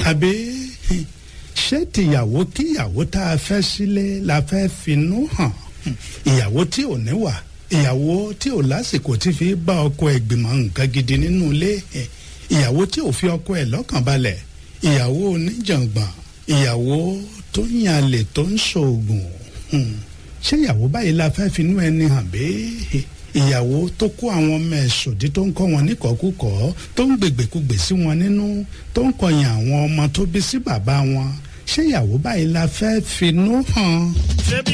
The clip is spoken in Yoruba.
àbí ṣé tìyàwó kíyàwó tá a fẹ́ sílé la fẹ́ finú hàn ìyàwó tí ò níwà ìyàwó tí ò lásìkò tí fi bá ọkọ ẹ̀ gbìmọ̀ nǹkan gidi nínú ilé ìyàwó tí ò fi ọkọ ẹ̀ lọ́kàn balẹ̀ ìyàwó oníjàngbọ̀n ìyàwó tó ń yàlè tó ń ṣoògùn ṣé ìyàwó báyìí la fẹ́ finú ẹni hàn bẹ́ẹ̀ ìyàwó tó kó àwọn ọmọ ẹ̀ sòdí tó ń kọ́ wọn níkọ̀ọ́kùkọ̀ tó ń gbègbèkúgbè sí wọn nínú tó ń kọyìn àwọn ọmọ tó bí sí bàbá wọn ṣé ìyàwó báyìí la fẹ́ finú hàn. ṣebí